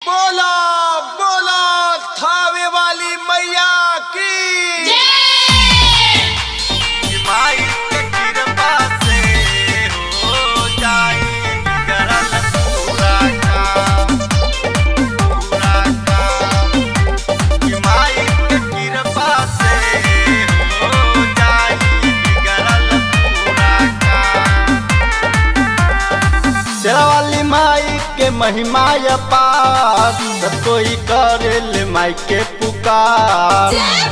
बोला बोला थावे वाली मैया की माई के कृपा से हो जाई बिगड़ल पूरा काम पूरा काम कि माई के कृपा से हो जाई बिगड़ल पूरा काम शेरावाली माई के महिमा अपार सब कोई करे ले माई के पुकार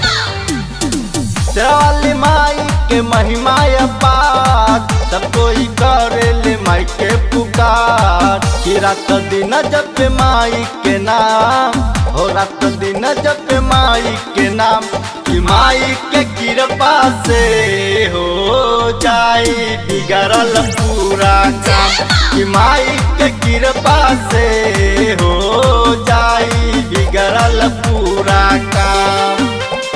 शेरावाली माई के महिमा अपार सब कोई करे ले माई के पुकार कि रात दिन जप माई के नाम हो रात दिन जप माई के नाम कि माई के कृपा से हो जाई बिगड़ल पूरा काम कि माई के कृपा से हो जाई बिगड़ल पूरा काम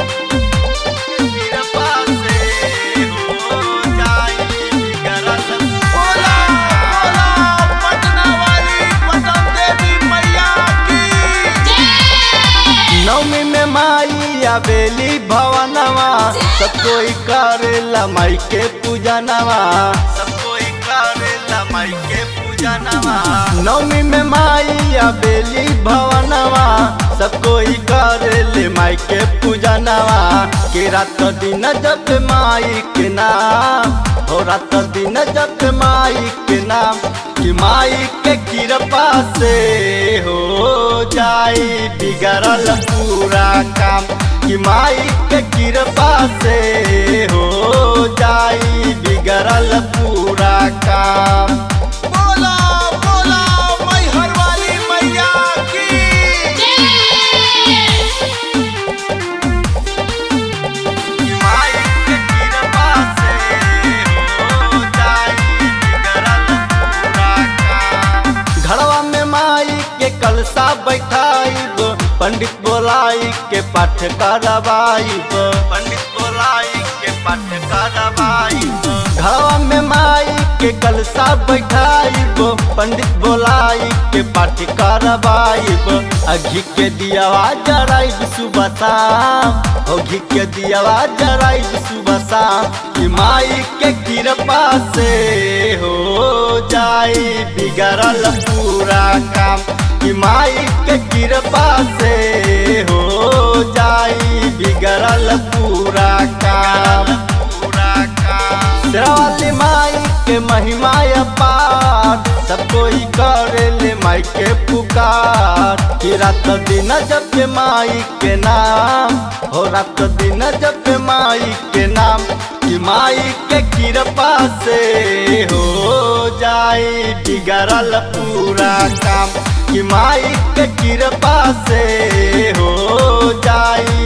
कृपा से हो जाई बिगड़ल बोला बोला पटना वाली पटन देवी मैया की नवमी में माई आवेली भवनवा सब कोई करेला माई के पूजनवा सब कोई करेला माई के पूजा नवा नवमी में माई आवेली भवनवा सब कोई करेले माई के पूजनवा के रात दिन जप माई के नाम हो रात दिन जप माई के नाम कि माई के कृपा से हो जाई बिगड़ल पूरा काम कि माई के कृपा से हो जाई बिगड़ल पूरा काम बोला बोला मैहर वाली मैया की माई के कृपा से हो जाई बिगड़ल पूरा काम घरवा में माई के कलसा बैठाइब पंडित बोलाई के पाठ करवाइब पंडित बोलाई के पाठ करवाई घरवा में माई के कलसा बैठाइब पंडित बोलाई के पाठ करवाइब आ घी के दियावा जराइब सुबह शाम हो घी के दियावा जराइब सुबह शाम कि माई के कृपा से हो जाई बिगड़ल पूरा काम कि माई के कृपा से हो जाई बिगड़ल पूरा काम पूरा काम शेरावाली माई के महिमा अपार सब कोई करे ले माई के पुकार कि रात दिन जप माई के नाम हो रात दिन जप माई के नाम कि माई के कृपा से हो जाई बिगड़ल पूरा काम कि माई के कृपा से हो जाई